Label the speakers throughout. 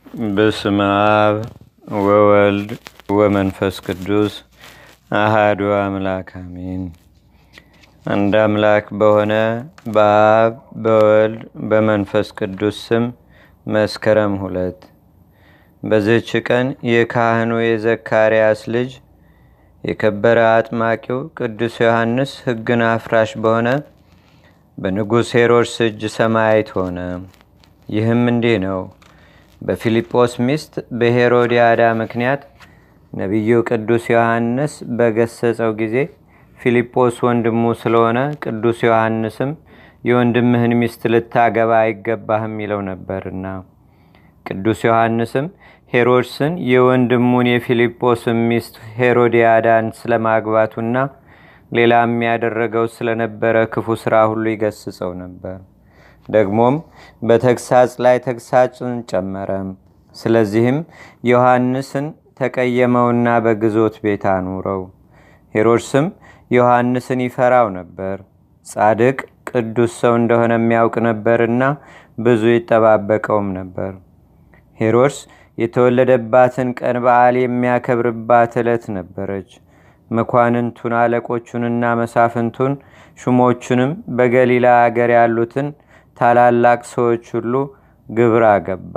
Speaker 1: በስመ አብ ወወልድ ወመንፈስ ቅዱስ አሃዱ አምላክ አሜን። አንድ አምላክ በሆነ በአብ በወልድ በመንፈስ ቅዱስ ስም መስከረም ሁለት በዚህች ቀን የካህኑ የዘካርያስ ልጅ የከበረ አጥማቂው ቅዱስ ዮሐንስ ሕግን አፍራሽ በሆነ በንጉሥ ሄሮድስ እጅ ሰማዕት ሆነ። ይህም እንዲህ ነው። በፊልጶስ ሚስት በሄሮዲያዳ ምክንያት ነቢዩ ቅዱስ ዮሐንስ በገሰጸው ጊዜ ፊልጶስ ወንድሙ ስለሆነ ቅዱስ ዮሐንስም የወንድምህን ሚስት ልታገባ አይገባህም ይለው ነበርና ቅዱስ ዮሐንስም ሄሮድስን የወንድሙን የፊልጶስን ሚስት ሄሮዲያዳን ስለማግባቱና ሌላም ያደረገው ስለነበረ ክፉ ሥራ ሁሉ ይገስጸው ነበር። ደግሞም በተግሳጽ ላይ ተግሳጽን ጨመረ። ስለዚህም ዮሐንስን ተቀየመውና በግዞት ቤት አኑረው። ሄሮድስም ዮሐንስን ይፈራው ነበር። ጻድቅ ቅዱስ ሰው እንደሆነ የሚያውቅ ነበርና ብዙ ይጠባበቀውም ነበር። ሄሮድስ የተወለደባትን ቀን በዓል የሚያከብርባት ዕለት ነበረች። መኳንንቱን አለቆቹንና መሳፍንቱን ሹሞቹንም በገሊላ አገር ያሉትን ታላላቅ ሰዎች ሁሉ ግብር አገባ።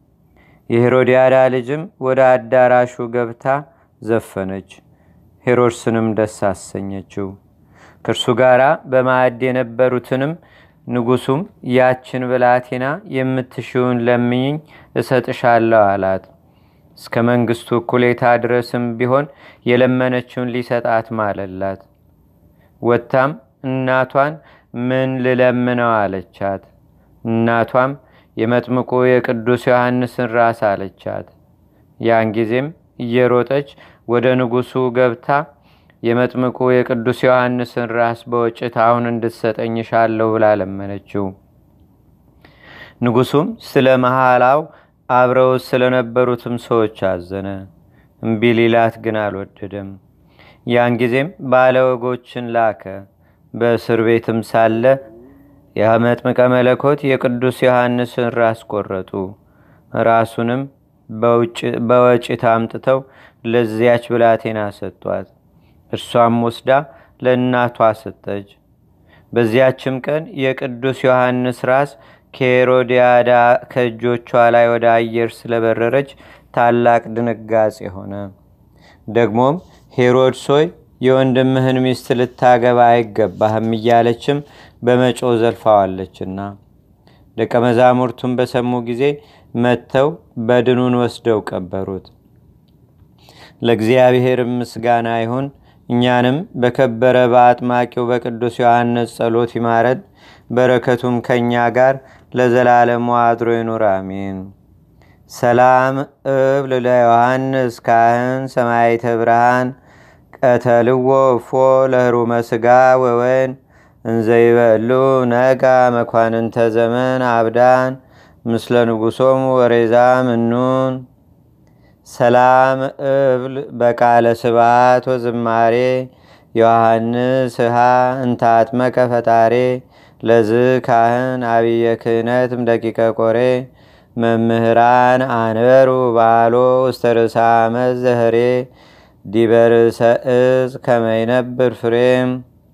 Speaker 1: የሄሮዲያዳ ልጅም ወደ አዳራሹ ገብታ ዘፈነች፣ ሄሮድስንም ደስ አሰኘችው። ከእርሱ ጋር በማዕድ የነበሩትንም ንጉሱም ያችን ብላቴና የምትሽውን ለምኝኝ እሰጥሻለሁ አላት። እስከ መንግስቱ እኩሌታ ድረስም ቢሆን የለመነችውን ሊሰጣት ማለላት። ወጥታም እናቷን ምን ልለምነው አለቻት። እናቷም የመጥምቁ የቅዱስ ዮሐንስን ራስ አለቻት። ያን ጊዜም እየሮጠች ወደ ንጉሱ ገብታ የመጥምቁ የቅዱስ ዮሐንስን ራስ በወጭት አሁን እንድትሰጠኝሻለሁ ብላ ለመነችው። ንጉሱም ስለ መሐላው አብረው ስለነበሩትም ሰዎች አዘነ። እምቢ ሊላት ግን አልወደደም። ያን ጊዜም ባለወጎችን ላከ። በእስር ቤትም ሳለ የመጥምቀ መለኮት የቅዱስ ዮሐንስን ራስ ቆረጡ። ራሱንም በወጭት አምጥተው ለዚያች ብላቴና ሰጧት። እርሷም ወስዳ ለእናቷ ሰጠች። በዚያችም ቀን የቅዱስ ዮሐንስ ራስ ከሄሮዲያዳ ከእጆቿ ላይ ወደ አየር ስለበረረች ታላቅ ድንጋጼ ሆነ። ደግሞም ሄሮድስ ሆይ የወንድምህን ሚስት ልታገባ አይገባህም እያለችም በመጮ ዘልፋዋለችና ደቀ መዛሙርቱን በሰሙ ጊዜ መጥተው በድኑን ወስደው ቀበሩት። ለእግዚአብሔር ምስጋና ይሁን። እኛንም በከበረ በአጥማቂው በቅዱስ ዮሐንስ ጸሎት ይማረድ፣ በረከቱም ከእኛ ጋር ለዘላለሙ አድሮ ይኑር፣ አሜን። ሰላም እብል ለዮሐንስ ካህን ሰማይተ ብርሃን ቀተልዎ እፎ ለህሩመ ስጋ ወወን እንዘይበሉ ነጋ መኳንንተ ዘመን አብዳን ምስለ ንጉሶም ወሬዛ ምኑን ሰላም እብል በቃለ ስብሃት ወዝማሬ ዮሐንስ ሃ እንታጥመቀ ፈጣሬ ለዝ ካህን አብየ ክህነትም ደቂቀ ቆሬ መምህራን አንበሩ ባሎ ውስተ ርእሰ ዓመት ዘህሬ ዲበርሰ እጽ ከመይነብር ፍሬም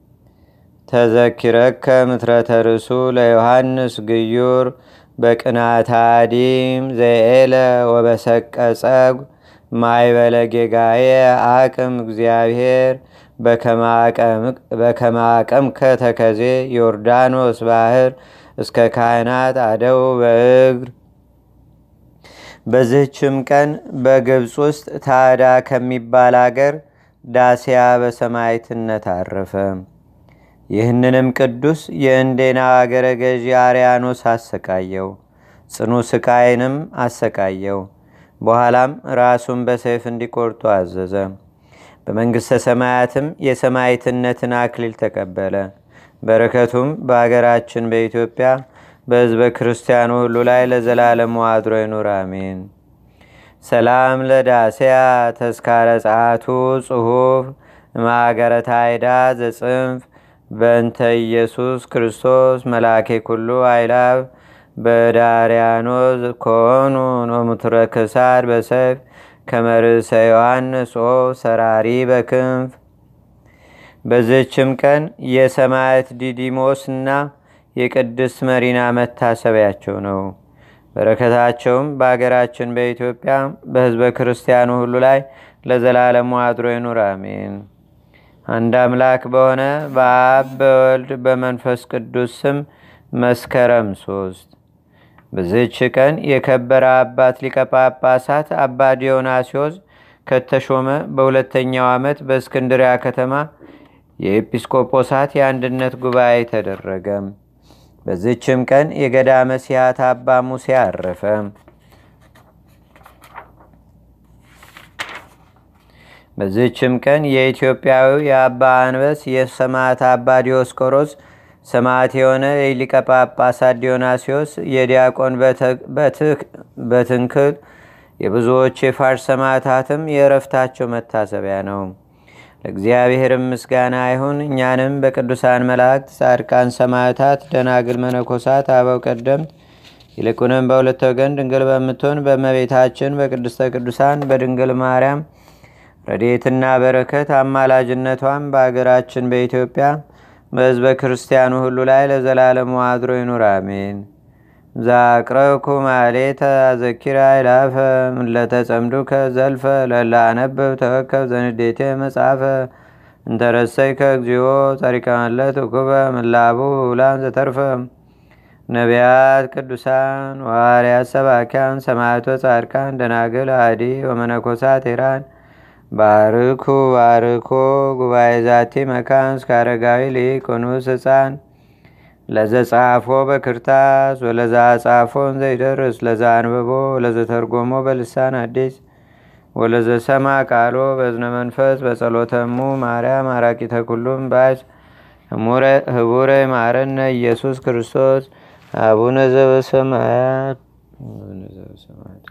Speaker 1: ተዘኪረከ ምትረተ ርእሱ ለዮሐንስ ግዩር በቅናታዲም ዘኤለ ወበሰቀ ጸጉ ማይበለ ጌጋዬ አቅም እግዚአብሔር በከማቀም ከተከዜ ዮርዳኖስ ባህር እስከ ካህናት አደው በእግር በዚህችም ቀን በግብፅ ውስጥ ታዳ ከሚባል አገር ዳሲያ በሰማይትነት አረፈ። ይህንንም ቅዱስ የእንዴና አገረ ገዢ አርያኖስ አሰቃየው፣ ጽኑ ስቃይንም አሰቃየው። በኋላም ራሱን በሰይፍ እንዲቆርጡ አዘዘ። በመንግሥተ ሰማያትም የሰማይትነትን አክሊል ተቀበለ። በረከቱም በአገራችን በኢትዮጵያ በሕዝበ ክርስቲያኑ ሁሉ ላይ ለዘላለሙ አድሮ ይኑር፣ አሜን። ሰላም ለዳስያ ተስካረ ጸአቱ ጽሑፍ ማገረ ታይዳ ዘጽንፍ በእንተ ኢየሱስ ክርስቶስ መላኬ ኩሉ አይላብ በዳርያኖዝ ኮኑ ኖሙትረ ክሳድ በሰይፍ ከመርሰ ዮሐንስ ኦ ሰራሪ በክንፍ በዝችም ቀን የሰማዕት ዲዲሞስ እና የቅድስት መሪና መታሰቢያቸው ነው። በረከታቸውም በአገራችን በኢትዮጵያ በህዝበ ክርስቲያኑ ሁሉ ላይ ለዘላለሙ አድሮ ይኑር፣ አሜን። አንድ አምላክ በሆነ በአብ በወልድ በመንፈስ ቅዱስ ስም መስከረም ሶስት በዝች ቀን የከበረ አባት ሊቀ ጳጳሳት አባ ዲዮናስዮስ ከተሾመ በሁለተኛው ዓመት በእስክንድሪያ ከተማ የኤጲስቆጶሳት የአንድነት ጉባኤ ተደረገ። በዝችም ቀን የገዳመ ሲያት አባ ሙሴ አረፈ። በዝችም ቀን የኢትዮጵያዊ የአባ አንበስ የሰማዕት አባ ዲዮስቆሮስ ሰማዕት የሆነ የሊቀ ጳጳሳት ዲዮናሲዎስ የዲያቆን በትንክል የብዙዎች የፋርስ ሰማዕታትም የእረፍታቸው መታሰቢያ ነው። ለእግዚአብሔርም ምስጋና ይሁን። እኛንም በቅዱሳን መላእክት፣ ጻድቃን፣ ሰማዕታት፣ ደናግል፣ መነኮሳት፣ አበው ቀደምት ይልቁንም በሁለት ወገን ድንግል በምትሆን በእመቤታችን በቅድስተ ቅዱሳን በድንግል ማርያም ረድኤትና በረከት አማላጅነቷም በአገራችን በኢትዮጵያ በሕዝበ ክርስቲያኑ ሁሉ ላይ ለዘላለሙ አድሮ ይኑር፣ አሜን። ዛቅረብኩ ማሌተ አዘኪራ ይላፈ ምለተጸምዱከ ዘልፈ ለላአነብብ ተወከብ ዘንዴቴ መጽሐፈ እንተረሰይከ እግዚኦ ጸሪቀመለት እኩበ ምላቡ ውላን ዘተርፈ ነቢያት፣ ቅዱሳን፣ ዋርያት፣ ሰባኪያን፣ ሰማዕቶ፣ ጻድቃን፣ ደናግል፣ አዲ ወመነኮሳት ሄራን ባርኩ ባርኮ ጉባኤ ዛቲ መካን እስከ አረጋዊ ሊቅ ኑስ ህፃን ለዘጻፎ በክርታስ ወለዛ ጻፎን ዘይደርስ ለዛ አንብቦ ለዘተርጎሞ በልሳን አዲስ ወለዘሰማ ቃሎ በዝነ መንፈስ በጸሎተሙ ማርያም አራቂተ ኩሉም ባዝ ህቡረ ማረነ ኢየሱስ ክርስቶስ አቡነ ዘበሰማያት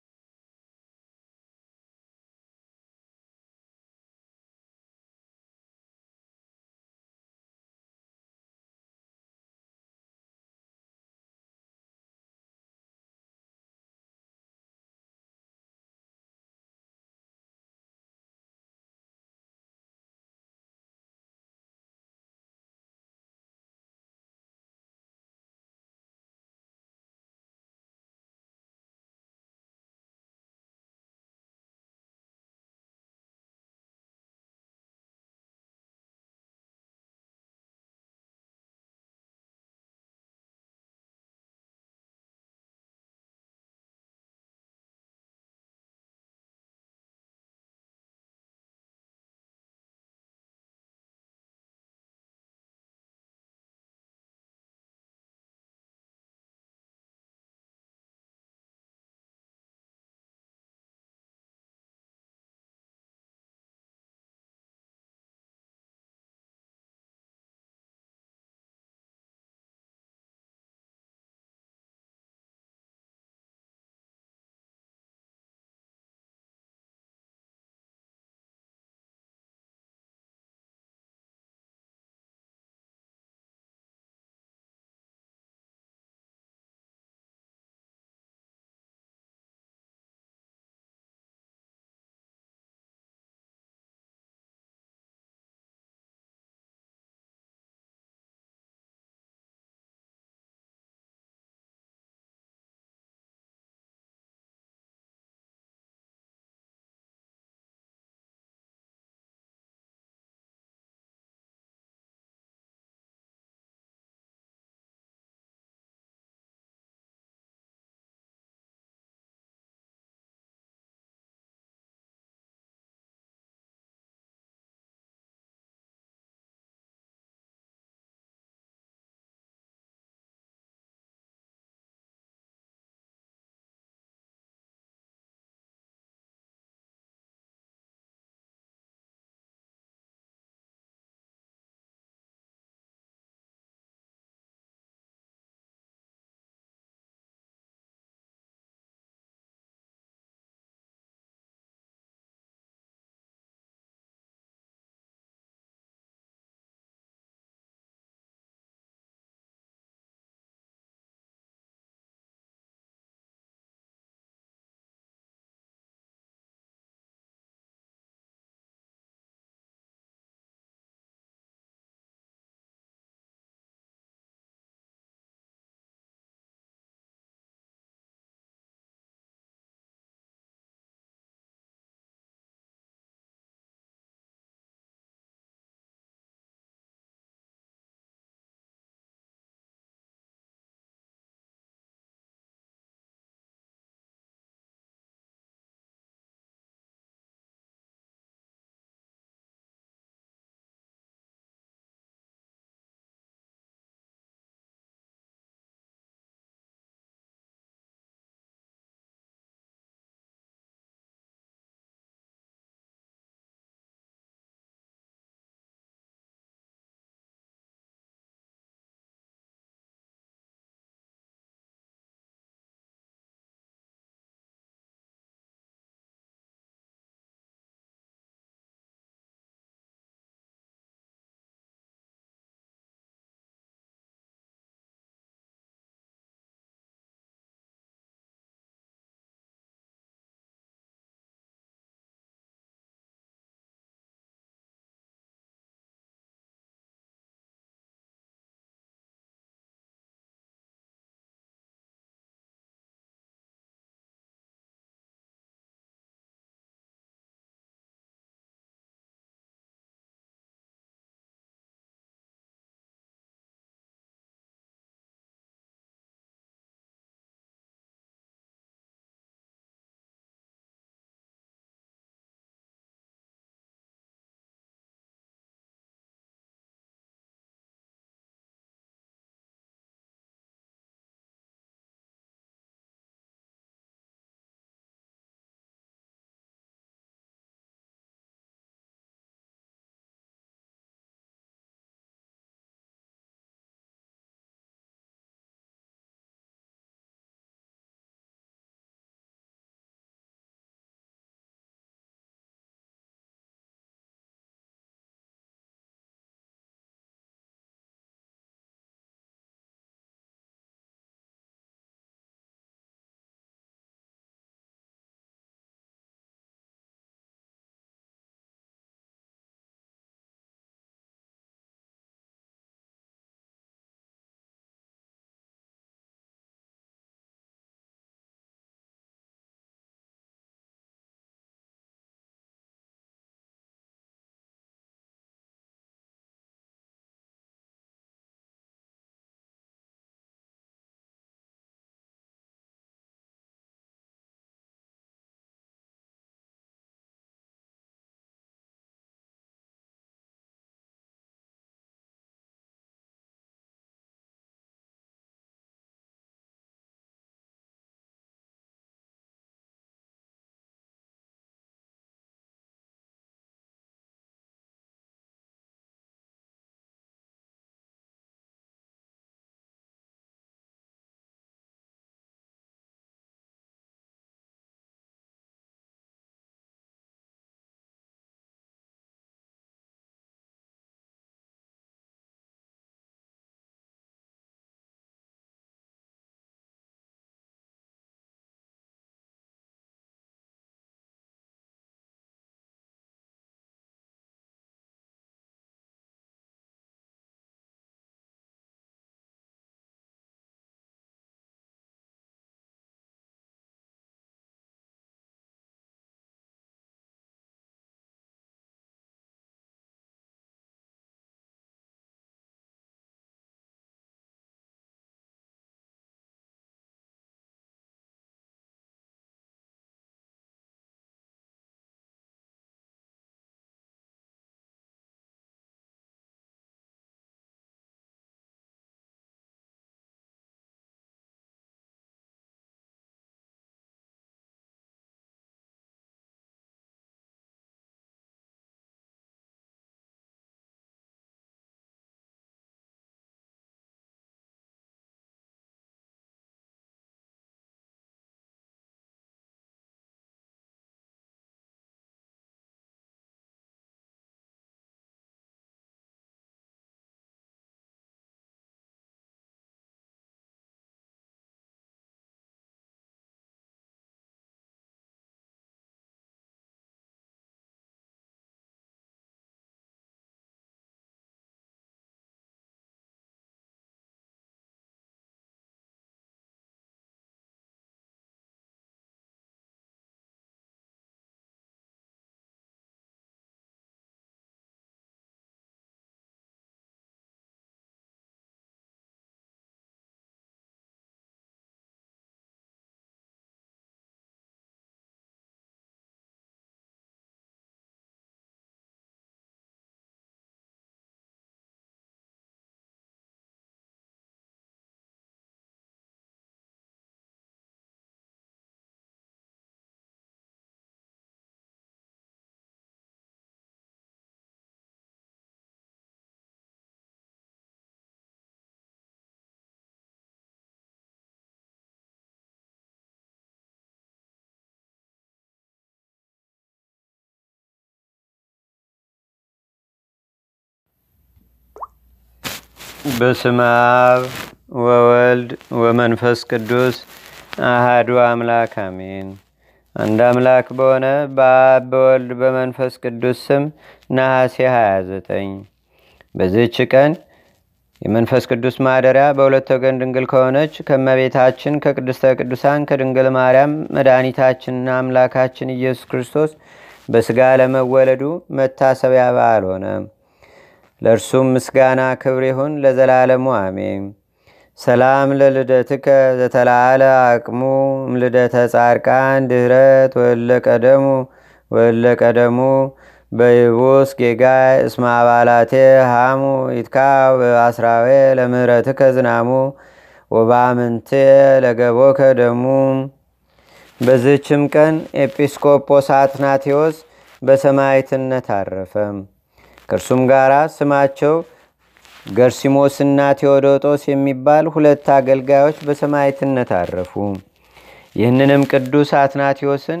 Speaker 1: በስመ አብ ወወልድ ወመንፈስ ቅዱስ አሃዱ አምላክ አሜን። አንድ አምላክ በሆነ በአብ በወልድ በመንፈስ ቅዱስ ስም ነሐሴ 29 በዚህች ቀን የመንፈስ ቅዱስ ማደሪያ በሁለት ወገን ድንግል ከሆነች ከመቤታችን ከቅድስተ ቅዱሳን ከድንግል ማርያም መድኃኒታችንና አምላካችን ኢየሱስ ክርስቶስ በሥጋ ለመወለዱ መታሰቢያ በዓል ሆነ። ለእርሱም ምስጋና ክብር ይሁን ለዘላለሙ አሜን። ሰላም ለልደትከ ዘተላዓለ አቅሙ እምልደተ ጻድቃን ድህረት ወለ ቀደሙ ወለ ቀደሙ በይቡስ ጌጋይ እስመ አባላቴ ሃሙ ይትካ በአስራዌ ለምህረትከ ዝናሙ ወባምንቴ ለገቦከ ደሙ። በዝችም ቀን ኤጲስቆጶስ አትናቴዎስ በሰማይትነት አረፈ። ከእርሱም ጋር ስማቸው ገርሲሞስና ቴዎዶጦስ የሚባል ሁለት አገልጋዮች በሰማይትነት አረፉ። ይህንንም ቅዱስ አትናቴዎስን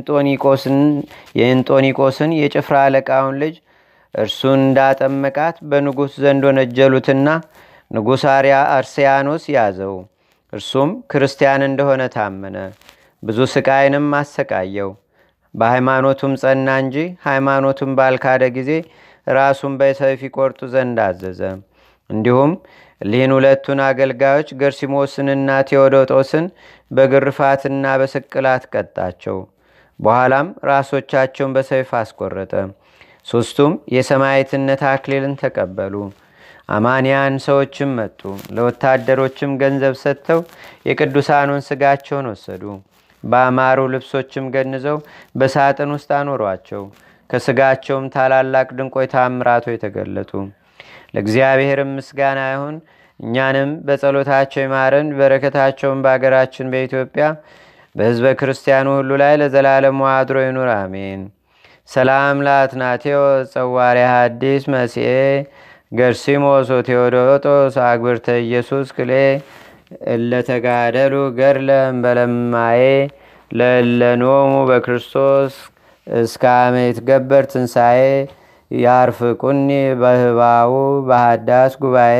Speaker 1: የእንጦኒቆስን የጭፍራ አለቃውን ልጅ እርሱን እንዳጠመቃት በንጉሥ ዘንድ ወነጀሉትና ንጉሥ አርያ አርስያኖስ ያዘው። እርሱም ክርስቲያን እንደሆነ ታመነ። ብዙ ስቃይንም አሰቃየው። በሃይማኖቱም ጸና እንጂ ሃይማኖቱም ባልካደ ጊዜ ራሱን በሰይፍ ይቆርጡ ዘንድ አዘዘ። እንዲሁም እሊህን ሁለቱን አገልጋዮች ገርሲሞስንና ቴዎዶጦስን በግርፋትና በስቅላት ቀጣቸው። በኋላም ራሶቻቸውን በሰይፍ አስቆረጠ። ሦስቱም የሰማዕትነት አክሊልን ተቀበሉ። አማንያን ሰዎችም መጡ። ለወታደሮችም ገንዘብ ሰጥተው የቅዱሳኑን ስጋቸውን ወሰዱ። በአማሩ ልብሶችም ገንዘው በሳጥን ውስጥ አኖሯቸው። ከስጋቸውም ታላላቅ ድንቆይ ታምራቶ የተገለጡ። ለእግዚአብሔርም ምስጋና ይሁን። እኛንም በጸሎታቸው ይማረን፣ በረከታቸውን በአገራችን በኢትዮጵያ በሕዝበ ክርስቲያኑ ሁሉ ላይ ለዘላለሙ አድሮ ይኑር፣ አሜን። ሰላም ለአትናቴዎ ጸዋሪ ሐዲስ መሲኤ ገርሲሞስ ቴዎዶጦስ አግብርተ ኢየሱስ ክሌ እለተጋደሉ ገድለ እምበለማዬ ለለኖሙ በክርስቶስ እስከ አመ ይትገበር ትንሣኤ ያርፍቁኒ በህባው በሃዳስ ጉባኤ።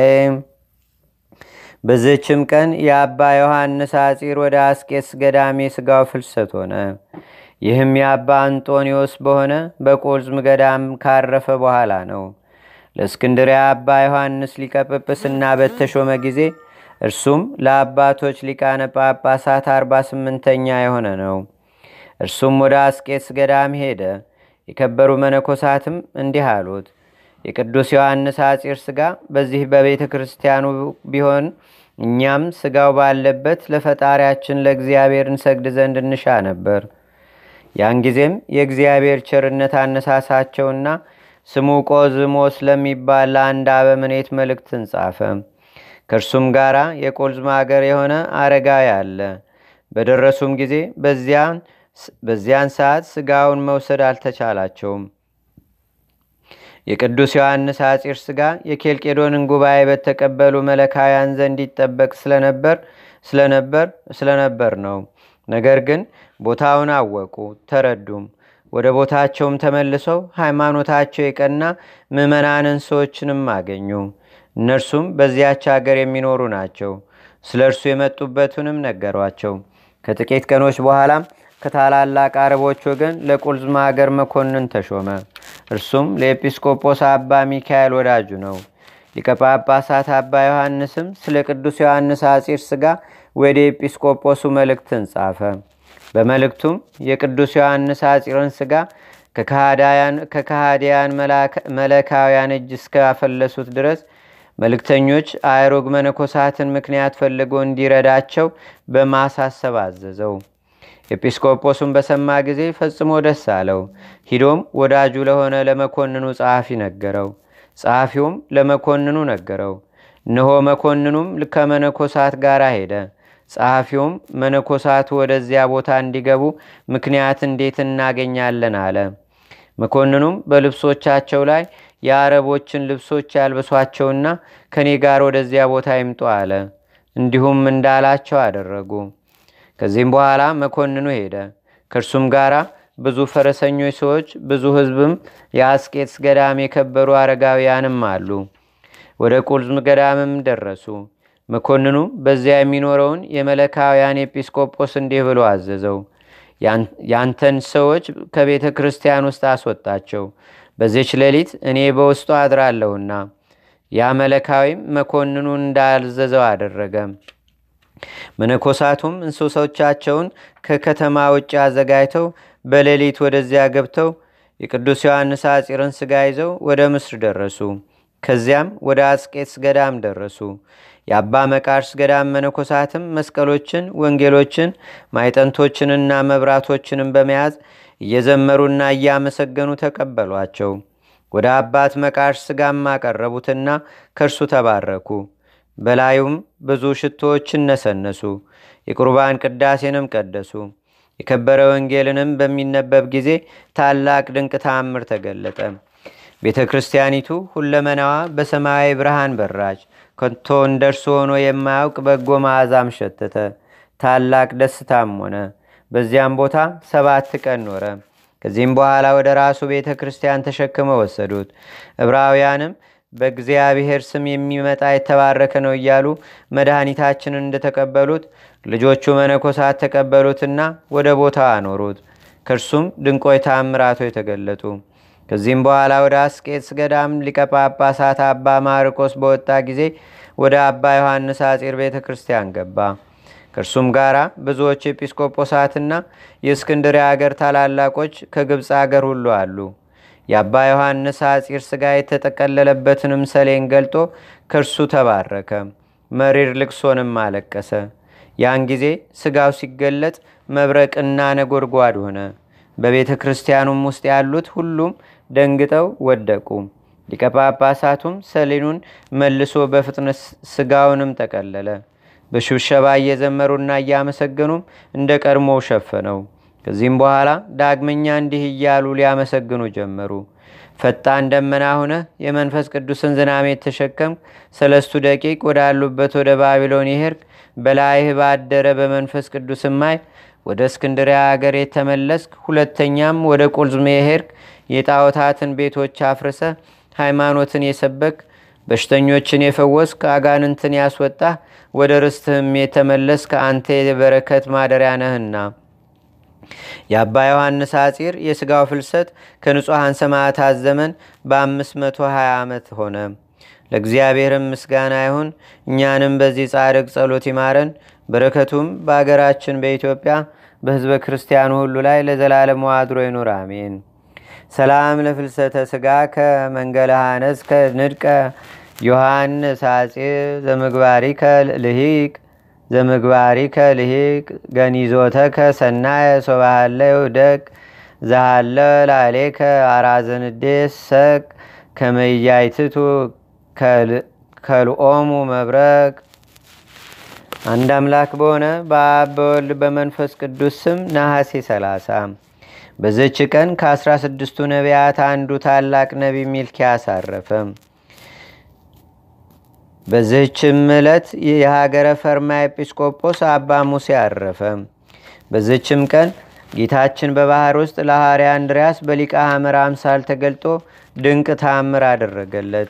Speaker 1: በዝችም ቀን የአባ ዮሐንስ አጺር ወደ አስቄስ ገዳሜ ስጋው ፍልሰት ሆነ። ይህም የአባ አንጦኒዎስ በሆነ በቆዝም ገዳም ካረፈ በኋላ ነው። ለእስክንድሪያ አባ ዮሐንስ ሊቀ ጵጵስና በተሾመ ጊዜ እርሱም ለአባቶች ሊቃነ ጳጳሳት አርባ ስምንተኛ የሆነ ነው። እርሱም ወደ አስቄስ ገዳም ሄደ። የከበሩ መነኮሳትም እንዲህ አሉት፣ የቅዱስ ዮሐንስ አጺር ስጋ በዚህ በቤተ ክርስቲያኑ ቢሆን እኛም ስጋው ባለበት ለፈጣሪያችን ለእግዚአብሔር እንሰግድ ዘንድ እንሻ ነበር። ያን ጊዜም የእግዚአብሔር ቸርነት አነሳሳቸውና ስሙ ቆዝሞስ ለሚባል ለአንድ አበምኔት መልእክትን ጻፈ። ከእርሱም ጋር የቆልዝማ አገር የሆነ አረጋዊ አለ። በደረሱም ጊዜ በዚያን ሰዓት ስጋውን መውሰድ አልተቻላቸውም። የቅዱስ ዮሐንስ አጺር ስጋ የኬልቄዶንን ጉባኤ በተቀበሉ መለካውያን ዘንድ ይጠበቅ ስለነበር ስለነበር ስለነበር ነው። ነገር ግን ቦታውን አወቁ፣ ተረዱም። ወደ ቦታቸውም ተመልሰው ሃይማኖታቸው የቀና ምዕመናንን ሰዎችንም አገኙ። እነርሱም በዚያች አገር የሚኖሩ ናቸው። ስለ እርሱ የመጡበትንም ነገሯቸው። ከጥቂት ቀኖች በኋላም ከታላላቅ አረቦች ወገን ለቁልዝማ አገር መኮንን ተሾመ። እርሱም ለኤጲስቆጶስ አባ ሚካኤል ወዳጁ ነው። ሊቀ ጳጳሳት አባ ዮሐንስም ስለ ቅዱስ ዮሐንስ አጺር ስጋ ወደ ኤጲስቆጶሱ መልእክትን ጻፈ። በመልእክቱም የቅዱስ ዮሐንስ አጺርን ስጋ ከካሃዲያን መለካውያን እጅ እስካፈለሱት ድረስ መልእክተኞች አእሮግ መነኮሳትን ምክንያት ፈልጎ እንዲረዳቸው በማሳሰብ አዘዘው። ኤጲስቆጶሱን በሰማ ጊዜ ፈጽሞ ደስ አለው። ሂዶም ወዳጁ ለሆነ ለመኮንኑ ጸሐፊ ነገረው። ጸሐፊውም ለመኮንኑ ነገረው። እነሆ መኮንኑም ከመነኮሳት ጋር ሄደ። ጸሐፊውም መነኮሳቱ ወደዚያ ቦታ እንዲገቡ ምክንያት እንዴት እናገኛለን አለ። መኮንኑም በልብሶቻቸው ላይ የአረቦችን ልብሶች ያልብሷቸውና ከኔ ጋር ወደዚያ ቦታ ይምጡ አለ። እንዲሁም እንዳላቸው አደረጉ። ከዚህም በኋላ መኮንኑ ሄደ። ከእርሱም ጋር ብዙ ፈረሰኞች ሰዎች፣ ብዙ ሕዝብም የአስቄጥስ ገዳም የከበሩ አረጋውያንም አሉ። ወደ ቁልዝም ገዳምም ደረሱ። መኮንኑ በዚያ የሚኖረውን የመለካውያን ኤጲስቆጶስ እንዲህ ብሎ አዘዘው። ያንተን ሰዎች ከቤተ ክርስቲያን ውስጥ አስወጣቸው፣ በዚች ሌሊት እኔ በውስጡ አድራለሁና። ያ መለካዊም መኮንኑ እንዳዘዘው አደረገ። መነኮሳቱም እንስሶቻቸውን ከከተማ ውጭ አዘጋጅተው በሌሊት ወደዚያ ገብተው የቅዱስ ዮሐንስ አፂርን ስጋ ይዘው ወደ ምስር ደረሱ። ከዚያም ወደ አስቄትስ ገዳም ደረሱ። የአባ መቃርስ ገዳም መነኮሳትም መስቀሎችን፣ ወንጌሎችን፣ ማይጠንቶችንና መብራቶችንም በመያዝ እየዘመሩና እያመሰገኑ ተቀበሏቸው። ወደ አባት መቃርስ ስጋም አቀረቡትና ከእርሱ ተባረኩ። በላዩም ብዙ ሽቶዎችን ነሰነሱ። የቁርባን ቅዳሴንም ቀደሱ። የከበረ ወንጌልንም በሚነበብ ጊዜ ታላቅ ድንቅ ተአምር ተገለጠ። ቤተ ክርስቲያኒቱ ሁለመናዋ በሰማያዊ ብርሃን በራች። ከቶ እንደርሱ ሆኖ የማያውቅ በጎ መዓዛም ሸተተ። ታላቅ ደስታም ሆነ። በዚያም ቦታ ሰባት ቀን ኖረ። ከዚህም በኋላ ወደ ራሱ ቤተ ክርስቲያን ተሸክመው ወሰዱት። ዕብራውያንም በእግዚአብሔር ስም የሚመጣ የተባረከ ነው እያሉ መድኃኒታችንን እንደተቀበሉት ልጆቹ መነኮሳት ተቀበሉትና ወደ ቦታው አኖሩት። ከእርሱም ድንቆይ ተአምራቶ የተገለጡ። ከዚህም በኋላ ወደ አስቄትስ ገዳም ሊቀ ጳጳሳት አባ ማርቆስ በወጣ ጊዜ ወደ አባ ዮሐንስ አጺር ቤተ ክርስቲያን ገባ። ከእርሱም ጋር ብዙዎች ኤጲስቆጶሳትና የእስክንድርያ አገር ታላላቆች ከግብፅ አገር ሁሉ አሉ። የአባ ዮሐንስ አጺር ሥጋ የተጠቀለለበትንም ሰሌን ገልጦ ከእርሱ ተባረከ። መሪር ልቅሶንም አለቀሰ። ያን ጊዜ ሥጋው ሲገለጥ መብረቅና ነጎድጓድ ሆነ። በቤተ ክርስቲያኑም ውስጥ ያሉት ሁሉም ደንግጠው ወደቁ። ሊቀ ጳጳሳቱም ሰሌኑን መልሶ በፍጥነት ሥጋውንም ጠቀለለ። በሽብሸባ እየዘመሩና እያመሰገኑም እንደ ቀድሞው ሸፈነው። ከዚህም በኋላ ዳግመኛ እንዲህ እያሉ ሊያመሰግኑ ጀመሩ። ፈጣን ደመና ሆነ የመንፈስ ቅዱስን ዝናሜ ተሸከም ሰለስቱ ደቂቅ ወዳሉበት ወደ ባቢሎን ይሄርክ በላይህ ባደረ በመንፈስ ቅዱስ ማይ ወደ እስክንድሪያ አገር የተመለስክ ሁለተኛም ወደ ቁልዝሜ የሄድክ የጣዖታትን ቤቶች አፍርሰ ሃይማኖትን የሰበክ በሽተኞችን የፈወስክ አጋንንትን ያስወጣህ ወደ ርስትህም የተመለስክ አንተ የበረከት ማደሪያ ነህና የአባ ዮሐንስ አጺር የሥጋው ፍልሰት ከንጹሐን ሰማዕታት ዘመን በ520 ዓመት ሆነ። ለእግዚአብሔርም ምስጋና ይሁን። እኛንም በዚህ ጻድቅ ጸሎት ይማረን። በረከቱም በአገራችን በኢትዮጵያ በሕዝበ ክርስቲያኑ ሁሉ ላይ ለዘላለሙ አድሮ ይኑር፣ አሜን። ሰላም ለፍልሰተ ሥጋ ከመንገለ ሐነስ ከንድቀ ዮሐንስ አጺር ዘምግባሪከ ልሂቅ ዘምግባሪከ ልሂቅ ገኒዞተከ ሰናየ ሶባሃለ ይውደቅ ዘሃለ ላሌከ አራዘንዴስ ሰቅ ከመያይትቱ ከልኦሙ መብረቅ አንድ አምላክ በሆነ በአብ በወልድ በመንፈስ ቅዱስ ስም ነሐሴ 30 በዘች ቀን ከአስራ ስድስቱ ነቢያት አንዱ ታላቅ ነቢ ሚልኪያስ አረፈ። በዚህችም ዕለት የሀገረ ፈርማ ኤጲስቆጶስ አባ ሙሴ አረፈ። በዚህችም ቀን ጌታችን በባህር ውስጥ ለሐዋርያ አንድሪያስ በሊቀ ሐመር አምሳል ተገልጦ ድንቅ ተአምር አደረገለት።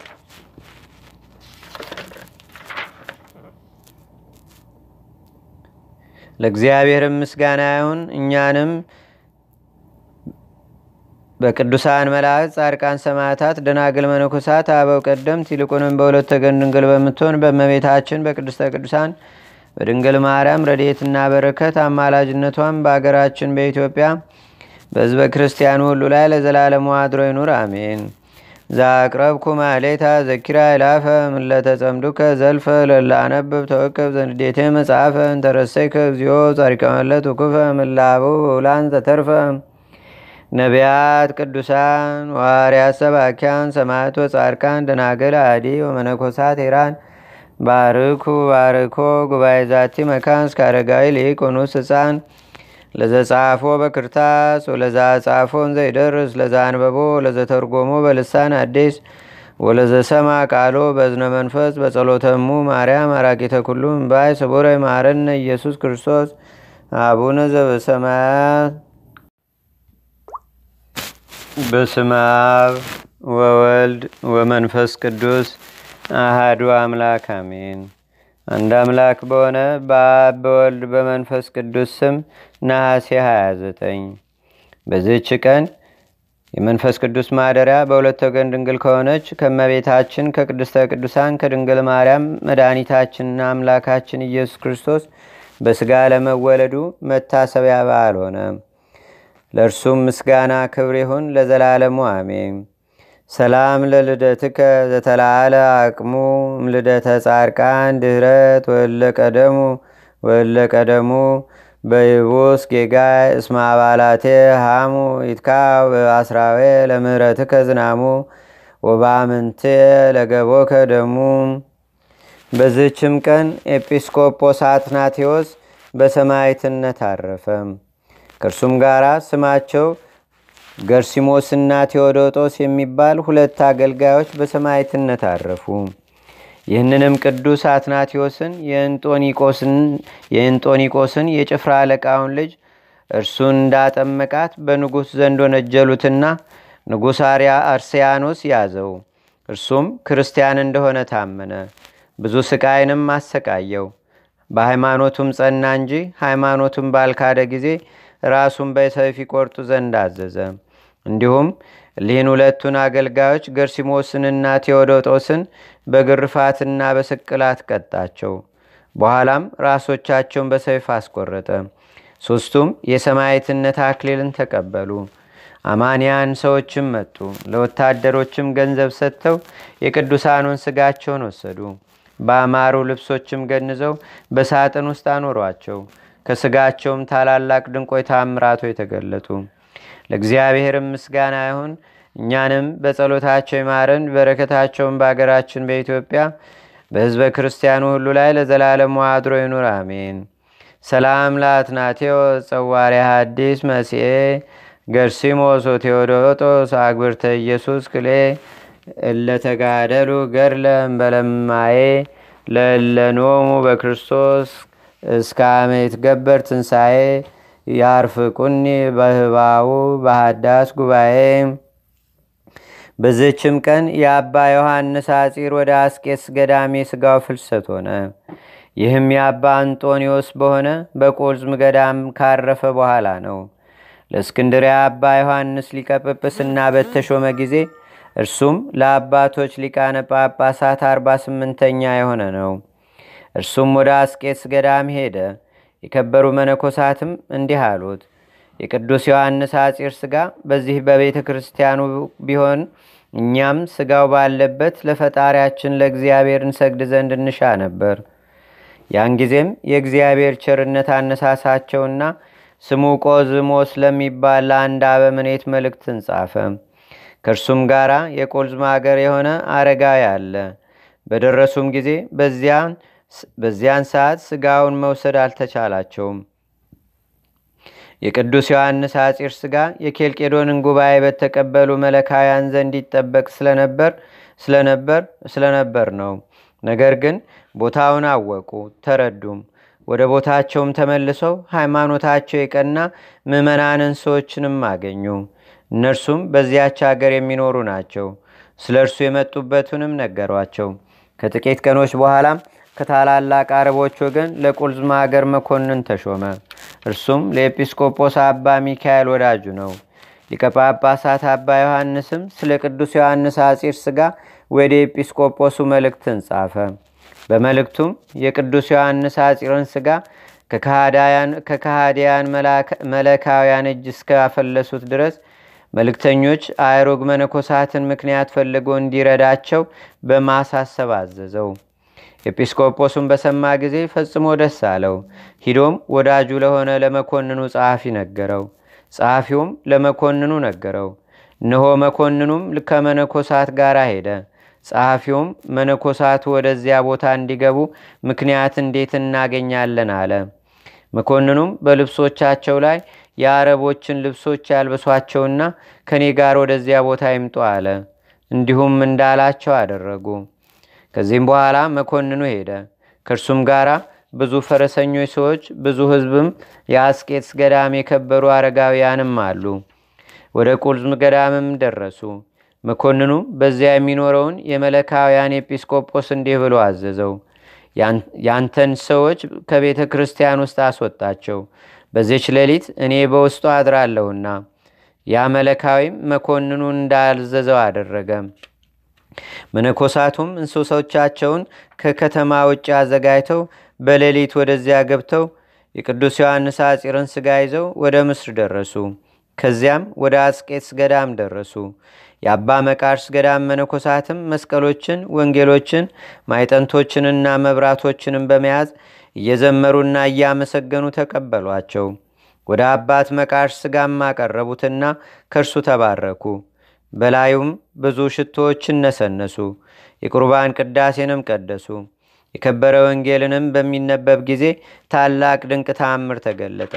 Speaker 1: ለእግዚአብሔር ምስጋና ይሁን። እኛንም በቅዱሳን መላእክት፣ ጻድቃን፣ ሰማዕታት፣ ደናግል፣ መነኮሳት፣ አበው ቀደምት ይልቁንም በሁለት ወገን ድንግል በምትሆን በእመቤታችን በቅድስተ ቅዱሳን በድንግል ማርያም ረድኤትና በረከት አማላጅነቷን በአገራችን በኢትዮጵያ በሕዝበ ክርስቲያኑ ሁሉ ላይ ለዘላለሙ አድሮ ይኑር፣ አሜን። ዛቅረብኩ ማሌታ ዘኪራ ይላፈ ምለተጸምዱከ ዘልፈ ለላነብብ ተወከብ ዘንዴቴ መጽሐፈ እንተረሰይከ እግዚኦ ጻሪቀመለት ውኩፈ ምላቡ ውላን ዘተርፈ ነቢያት፣ ቅዱሳን፣ ዋርያት፣ ሰባኪያን፣ ሰማዕት ወጻድቃን፣ ደናግል፣ አዲ ወመነኮሳት ሄራን ባርኩ ባርኮ ጉባኤ ዛቲ መካን እስከ አረጋዊ ሊቅ ኑስ ህፃን ለዘጻፎ በክርታስ ወለዛ ጻፎን ዘይደርስ ለዛ አንበቦ ለዘተርጎሞ በልሳን አዲስ ወለዘሰማ ቃሎ በዝነ መንፈስ በጸሎተሙ ማርያም አራቂተ ኩሉ እምባይ ስቡረ ማረነ ኢየሱስ ክርስቶስ አቡነ ዘበሰማያት በስመ አብ ወወልድ ወመንፈስ ቅዱስ አሃዱ አምላክ አሜን። አንድ አምላክ በሆነ በአብ በወልድ በመንፈስ ቅዱስ ስም ነሐሴ 29 በዚህች ቀን የመንፈስ ቅዱስ ማደሪያ በሁለት ወገን ድንግል ከሆነች ከመቤታችን ከቅድስተ ቅዱሳን ከድንግል ማርያም መድኃኒታችንና አምላካችን ኢየሱስ ክርስቶስ በሥጋ ለመወለዱ መታሰቢያ በዓል ሆነ። ለእርሱም ምስጋና ክብር ይሁን ለዘላለሙ አሜን። ሰላም ለልደትከ ዘተላዓለ አቅሙ እምልደተ ጻድቃን ድህረት ወለቀደሙ ወለቀደሙ በይቡስ ጌጋይ እስማ አባላቴ ሃሙ ይትካ በአስራዌ ለምህረትከ ዝናሙ ወባምንቴ ለገቦከ ደሙ። በዝችም ቀን ኤጲስቆጶስ አትናቴዎስ በሰማዕትነት አረፈ። ከእርሱም ጋር ስማቸው ገርሲሞስና ቴዎዶጦስ የሚባል ሁለት አገልጋዮች በሰማዕትነት አረፉ። ይህንንም ቅዱስ አትናቴዎስን የእንጦኒቆስን የጭፍራ አለቃውን ልጅ እርሱን እንዳጠመቃት በንጉሥ ዘንድ ወነጀሉትና ንጉሥ አርያ አርሴያኖስ ያዘው። እርሱም ክርስቲያን እንደሆነ ታመነ። ብዙ ስቃይንም አሰቃየው። በሃይማኖቱም ጸና እንጂ ሃይማኖቱም ባልካደ ጊዜ ራሱን በሰይፍ ይቆርጡ ዘንድ አዘዘ። እንዲሁም እሊህን ሁለቱን አገልጋዮች ገርሲሞስንና ቴዎዶጦስን በግርፋትና በስቅላት ቀጣቸው። በኋላም ራሶቻቸውን በሰይፍ አስቆረጠ። ሦስቱም የሰማዕትነት አክሊልን ተቀበሉ። አማንያን ሰዎችም መጡ። ለወታደሮችም ገንዘብ ሰጥተው የቅዱሳኑን ስጋቸውን ወሰዱ። በአማሩ ልብሶችም ገንዘው በሳጥን ውስጥ አኖሯቸው። ከስጋቸውም ታላላቅ ድንቆይ ታምራቶ የተገለጡ። ለእግዚአብሔርም ምስጋና ይሁን። እኛንም በጸሎታቸው ይማረን፣ በረከታቸውን በአገራችን በኢትዮጵያ በሕዝበ ክርስቲያኑ ሁሉ ላይ ለዘላለሙ አድሮ ይኑር፣ አሜን። ሰላም ለአትናቴዎ ጸዋርያ ሐዲስ መሲኤ ገርሲሞስ ቴዎዶጦስ አግብርተ ኢየሱስ ክሌ እለተጋደሉ ገድለ እምበለማዬ ለለኖሙ በክርስቶስ እስከ አመ ይትገበር ትንሣኤ ያርፍቁኒ በህባው በሃዳስ ጉባኤ። በዝችም ቀን የአባ ዮሐንስ አጺር ወደ አስቄስ ገዳሜ ስጋው ፍልሰት ሆነ። ይህም የአባ አንጦኒዎስ በሆነ በቆዝም ገዳም ካረፈ በኋላ ነው። ለእስክንድሪያ አባ ዮሐንስ ሊቀ ጵጵስና በተሾመ ጊዜ እርሱም ለአባቶች ሊቃነ ጳጳሳት አርባ ስምንተኛ የሆነ ነው። እርሱም ወደ አስቄስ ገዳም ሄደ። የከበሩ መነኮሳትም እንዲህ አሉት፣ የቅዱስ ዮሐንስ አጺር ስጋ በዚህ በቤተ ክርስቲያኑ ቢሆን እኛም ስጋው ባለበት ለፈጣሪያችን ለእግዚአብሔር እንሰግድ ዘንድ እንሻ ነበር። ያን ጊዜም የእግዚአብሔር ቸርነት አነሳሳቸውና ስሙ ቆዝሞስ ለሚባል ለአንድ አበምኔት መልእክትን ጻፈ። ከእርሱም ጋር የቆልዝማ አገር የሆነ አረጋዊ አለ። በደረሱም ጊዜ በዚያን ሰዓት ስጋውን መውሰድ አልተቻላቸውም። የቅዱስ ዮሐንስ አጺር ስጋ የኬልቄዶንን ጉባኤ በተቀበሉ መለካውያን ዘንድ ይጠበቅ ስለነበር ስለነበር ስለነበር ነው። ነገር ግን ቦታውን አወቁ፣ ተረዱም። ወደ ቦታቸውም ተመልሰው ሃይማኖታቸው የቀና ምዕመናንን ሰዎችንም አገኙ። እነርሱም በዚያች አገር የሚኖሩ ናቸው። ስለ እርሱ የመጡበትንም ነገሯቸው። ከጥቂት ቀኖች በኋላም ከታላላቅ አረቦች ወገን ለቁልዝማ አገር መኮንን ተሾመ። እርሱም ለኤጲስቆጶስ አባ ሚካኤል ወዳጁ ነው። ሊቀ ጳጳሳት አባ ዮሐንስም ስለ ቅዱስ ዮሐንስ አጺር ስጋ ወደ ኤጲስቆጶሱ መልእክትን ጻፈ። በመልእክቱም የቅዱስ ዮሐንስ አጺርን ስጋ ከካሃዲያን መለካውያን እጅ እስካፈለሱት ድረስ መልእክተኞች አእሮግ መነኮሳትን ምክንያት ፈልጎ እንዲረዳቸው በማሳሰብ አዘዘው። ኤጲስቆጶሱን በሰማ ጊዜ ፈጽሞ ደስ አለው። ሂዶም ወዳጁ ለሆነ ለመኮንኑ ጸሐፊ ነገረው። ጸሐፊውም ለመኮንኑ ነገረው። እነሆ መኮንኑም ከመነኮሳት ጋር ሄደ። ጸሐፊውም መነኮሳቱ ወደዚያ ቦታ እንዲገቡ ምክንያት እንዴት እናገኛለን አለ። መኮንኑም በልብሶቻቸው ላይ የአረቦችን ልብሶች ያልብሷቸውና ከእኔ ጋር ወደዚያ ቦታ ይምጡ አለ። እንዲሁም እንዳላቸው አደረጉ። ከዚህም በኋላ መኮንኑ ሄደ። ከእርሱም ጋር ብዙ ፈረሰኞች ሰዎች፣ ብዙ ሕዝብም የአስቄጥስ ገዳም የከበሩ አረጋውያንም አሉ። ወደ ቁልዝም ገዳምም ደረሱ። መኮንኑም በዚያ የሚኖረውን የመለካውያን ኤጲስቆጶስ እንዲህ ብሎ አዘዘው። ያንተን ሰዎች ከቤተ ክርስቲያን ውስጥ አስወጣቸው፣ በዚች ሌሊት እኔ በውስጡ አድራለሁና። ያ መለካዊም መኮንኑን እንዳዘዘው አደረገ። መነኮሳቱም እንስሶቻቸውን ከከተማ ውጭ አዘጋጅተው በሌሊት ወደዚያ ገብተው የቅዱስ ዮሐንስ አፂርን ስጋ ይዘው ወደ ምስር ደረሱ። ከዚያም ወደ አስቄትስ ገዳም ደረሱ። የአባ መቃርስ ገዳም መነኮሳትም መስቀሎችን፣ ወንጌሎችን፣ ማይጠንቶችንና መብራቶችንም በመያዝ እየዘመሩና እያመሰገኑ ተቀበሏቸው። ወደ አባት መቃርስ ስጋም አቀረቡትና ከእርሱ ተባረኩ። በላዩም ብዙ ሽቶዎችን ነሰነሱ። የቁርባን ቅዳሴንም ቀደሱ። የከበረ ወንጌልንም በሚነበብ ጊዜ ታላቅ ድንቅ ተአምር ተገለጠ።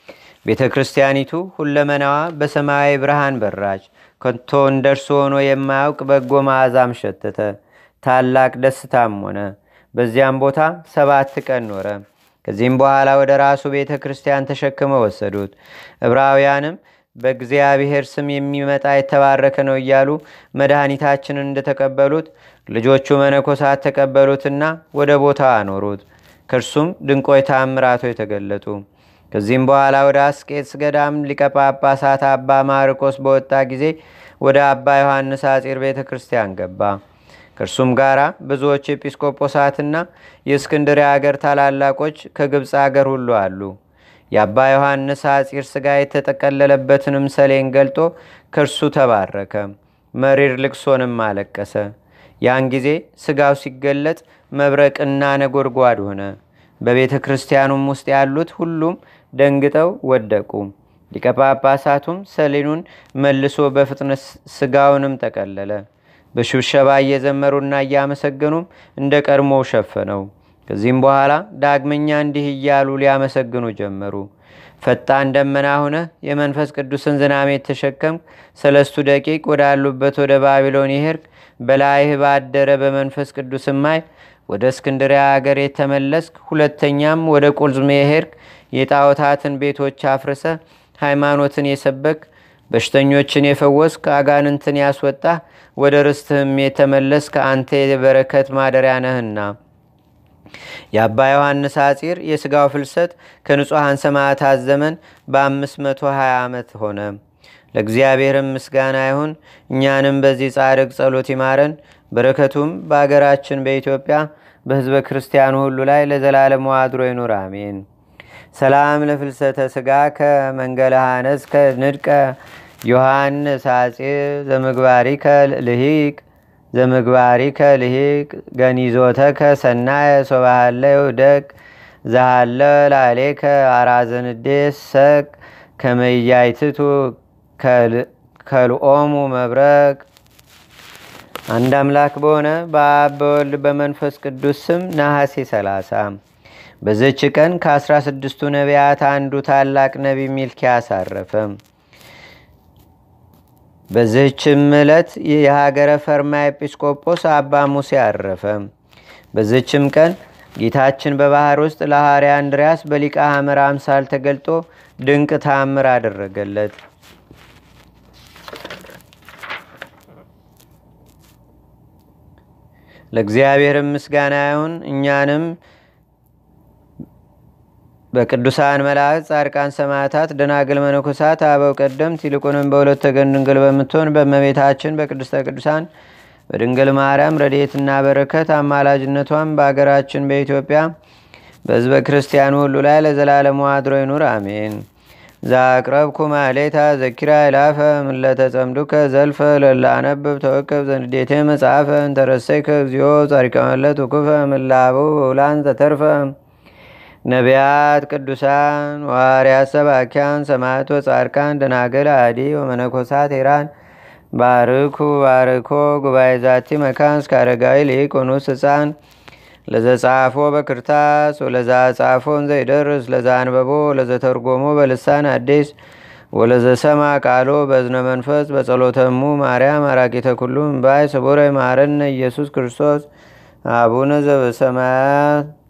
Speaker 1: ቤተ ክርስቲያኒቱ ሁለመናዋ በሰማያዊ ብርሃን በራች። ከቶ እንደርሱ ሆኖ የማያውቅ በጎ መዓዛም ሸተተ። ታላቅ ደስታም ሆነ። በዚያም ቦታ ሰባት ቀን ኖረ። ከዚህም በኋላ ወደ ራሱ ቤተ ክርስቲያን ተሸክመው ወሰዱት። ዕብራውያንም በእግዚአብሔር ስም የሚመጣ የተባረከ ነው እያሉ መድኃኒታችንን እንደተቀበሉት ልጆቹ መነኮሳት ተቀበሉትና ወደ ቦታው አኖሩት። ከእርሱም ድንቆይ ታምራቶ የተገለጡ። ከዚህም በኋላ ወደ አስቄትስ ገዳም ሊቀጳጳሳት አባ ማርቆስ በወጣ ጊዜ ወደ አባ ዮሐንስ አጺር ቤተ ክርስቲያን ገባ። ከእርሱም ጋር ብዙዎች ኤጲስቆጶሳትና የእስክንድርያ አገር ታላላቆች ከግብፅ አገር ሁሉ አሉ። የአባ ዮሐንስ አጺር ሥጋ የተጠቀለለበትንም ሰሌን ገልጦ ከእርሱ ተባረከ። መሪር ልቅሶንም አለቀሰ። ያን ጊዜ ሥጋው ሲገለጥ መብረቅና ነጎድጓድ ሆነ። በቤተ ክርስቲያኑም ውስጥ ያሉት ሁሉም ደንግጠው ወደቁ። ሊቀ ጳጳሳቱም ሰሌኑን መልሶ በፍጥነት ሥጋውንም ጠቀለለ። በሽብሸባ እየዘመሩና እያመሰገኑም እንደ ቀድሞው ሸፈነው። ከዚህም በኋላ ዳግመኛ እንዲህ እያሉ ሊያመሰግኑ ጀመሩ። ፈጣን ደመና ሆነ የመንፈስ ቅዱስን ዝናሜ የተሸከም ሰለስቱ ደቂቅ ወዳሉበት ወደ ባቢሎን ይሄርክ በላይህ ባደረ በመንፈስ ቅዱስ ማይ ወደ እስክንድሪያ አገር የተመለስክ ሁለተኛም ወደ ቁልዝሜ የሄድክ የጣዖታትን ቤቶች አፍርሰ ሃይማኖትን የሰበክ በሽተኞችን የፈወስክ አጋንንትን ያስወጣ ወደ ርስትህም የተመለስክ አንተ የበረከት ማደሪያ ነህና የአባ ዮሐንስ አጺር የሥጋው ፍልሰት ከንጹሐን ሰማዕታት ዘመን በ520 ዓመት ሆነ። ለእግዚአብሔርም ምስጋና ይሁን። እኛንም በዚህ ጻድቅ ጸሎት ይማረን። በረከቱም በአገራችን በኢትዮጵያ በሕዝበ ክርስቲያኑ ሁሉ ላይ ለዘላለሙ አድሮ ይኑር፣ አሜን። ሰላም ለፍልሰተ ሥጋ ከመንገለ ሐነስ ከንድቀ ዮሐንስ አጺር ዘምግባሪከ ልሂቅ ዘምግባሪከ ልሂቅ ገኒዞተከ ሰናየ ሶባሃለ ይውደቅ ዛሃለ ላሌከ አራዘንዴስ ሰቅ ከመያይትቱ ከልኦሙ መብረቅ አንድ አምላክ በሆነ በአብ በወልድ በመንፈስ ቅዱስ ስም ነሐሴ 30 በዘች ቀን ከአስራ ስድስቱ ነቢያት አንዱ ታላቅ ነቢ ሚልኪያስ አረፈ። በዚህችም ዕለት የሀገረ ፈርማ ኤጲስቆጶስ አባ ሙሴ አረፈ። በዚህችም ቀን ጌታችን በባህር ውስጥ ለሐዋርያ አንድሪያስ በሊቀ ሐመር አምሳል ተገልጦ ድንቅ ታምር አደረገለት። ለእግዚአብሔርም ምስጋና ይሁን። እኛንም በቅዱሳን መላእክት፣ ጻድቃን፣ ሰማዕታት፣ ደናግል፣ መነኮሳት፣ አበው ቀደምት ይልቁንም በሁለት ወገን ድንግል በምትሆን በእመቤታችን በቅድስተ ቅዱሳን በድንግል ማርያም ረድኤትና በረከት አማላጅነቷን በአገራችን በኢትዮጵያ በሕዝበ ክርስቲያኑ ሁሉ ላይ ለዘላለሙ አድሮ ይኑር፣ አሜን። ዛቅረብኩ ማሌታ ዘኪራ ይላፈ ምለተጸምዱከ ዘልፈ ለላነብብ ተወከብ ዘንዴቴ መጽሐፈ እንተረሰይከ እግዚኦ ጻሪቀመለት ውኩፈ ምላቡ ውላን ዘተርፈ ነቢያት፣ ቅዱሳን፣ ዋርያት፣ ሰባኪያን፣ ሰማዕት ወጻድቃን፣ ደናገል፣ አዲ ወመነኮሳት ሄራን ባርኩ ባርኮ ጉባኤ ዛቲ መካን እስከ አረጋዊ ሊቆኑስ ህፃን ለዘጻፎ በክርታስ ወለዛ ጻፎን ዘይደርስ ለዛ አንበቦ ለዘተርጎሞ በልሳን አዲስ ወለዘሰማ ቃሎ በዝነ መንፈስ በጸሎተሙ ማርያም አራቂተ ኩሉ እምባይ ስቡረ ማረነ ኢየሱስ ክርስቶስ አቡነ ዘበሰማያት